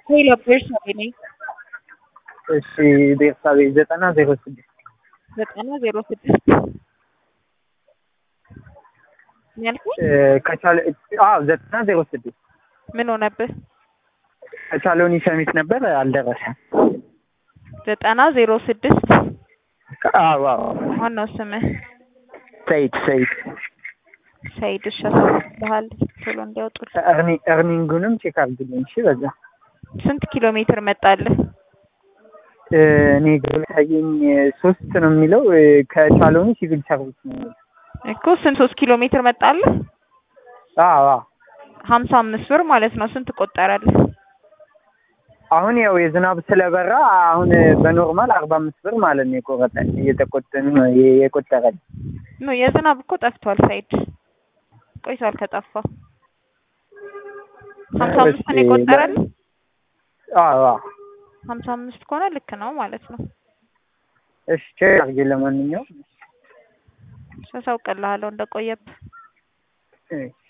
ሄሎ ቤርሳቤ ነኝ። እሺ ቤርሳቤ ዘጠና ዜሮ ስድስት ዘጠና ዜሮ ስድስት ያልኩኝ ከቻለ አዎ ዘጠና ዜሮ ስድስት ምን ሆነብህ? ከቻለውን ሰሚት ነበር አልደረሰም። ዘጠና ዜሮ ስድስት አዎ አዎ ዋናው ስምህ ሰይድ ሰይድ ሰይድ እሺ፣ አሳውቅልሃል ቶሎ እንዲያወጡል። እርኒ እርኒንጉንም ቼክ አድርግልኝ እሺ። በዛ ስንት ኪሎ ሜትር መጣልህ? እኔ ግብ ታየኝ ሶስት ነው የሚለው ከቻለውን ሲቪል ሰርቪስ ነው የሚለው። እኮ ስንት ሶስት ኪሎ ሜትር መጣልህ? አዎ አዎ ሀምሳ አምስት ብር ማለት ነው። ስንት ቆጠረልህ? አሁን ያው የዝናብ ስለበራ አሁን በኖርማል አርባ አምስት ብር ማለት ነው የቆረጠ እየተቆጠን ነው የቆጠረል። ኖ የዝናብ እኮ ጠፍቷል። ሳይድ ቆይቷል ከጠፋ ሀምሳ አምስት ነው የቆጠረልህ? አዎ አዎ ሀምሳ አምስት ከሆነ ልክ ነው ማለት ነው። እሺ ቼክ አድርጌ ለማንኛውም አሳውቅልሃለሁ እንደቆየብህ። እሺ